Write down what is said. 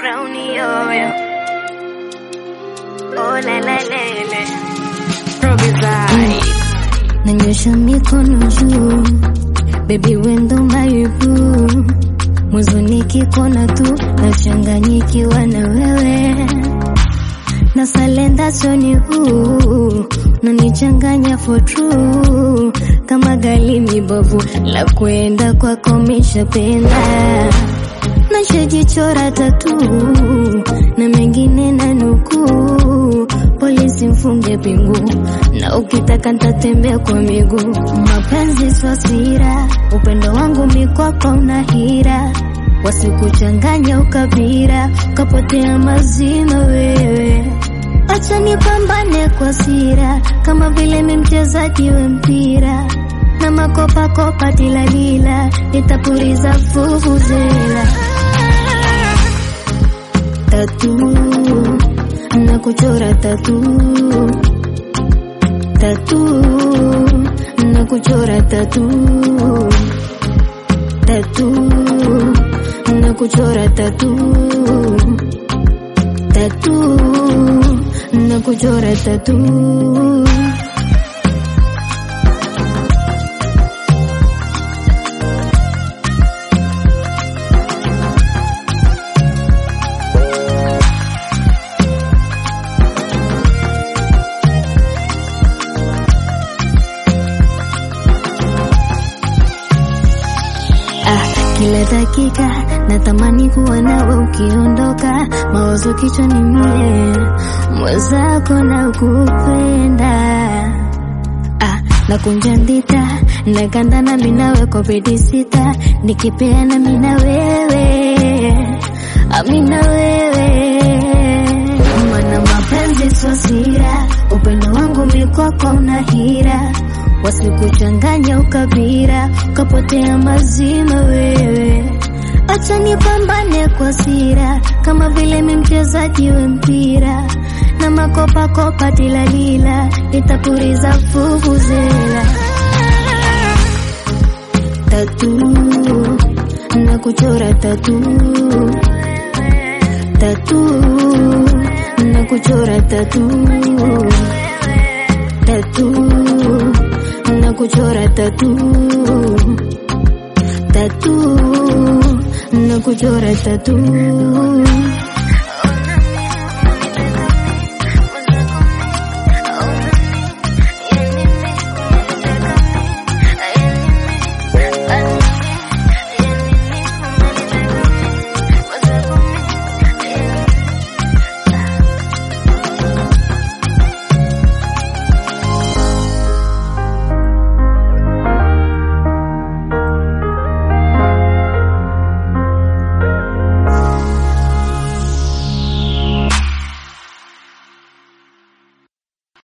crown yoyo. Oh la la lele. Provisai. nanyosha mikono juu, baby wendo maibu, mwanzo nikikona tu nachanganyikiwa na wewe na salenda soni huu nanichanganya for true kama gali mibovu la kwenda kwako mishapenda nashajichora tatu na mengine na nukuu polisi mfunge pingu na ukitaka ntatembea kwa miguu mapenzi swasira upendo wangu mikwako una hira wasikuchanganya ukabira ukapotea mazima wewe acha nipambane kwa sira kama vile mi mchezaji wa mpira na makopakopa tilalila nitapuriza fufuzela tatu na kuchora tatu tatu na kuchora tatu tatu na kuchora tatu tatu na kuchora tatu Ah, kila dakika natamani kuwa nawe ukiondoka, mawazo kichwani mie, mwenzako na kupenda ah, nakunja ndita nakanda na minawe kwa bedi sita, nikipeana mina wewe amina wewe mana mapenzi sio sira, upendo wangu mikwako una hira, wasikuchanganya ukabira, ukapotea mazima wewe. Acha nipambane kwa sira, kama vile mi mchezaji wa mpira na makopa kopa tilalila, nitapuriza fufuzela tatu na kuchora tatu tatu na kuchora tatu tatu na kuchora tatu tatu na kuchora tatu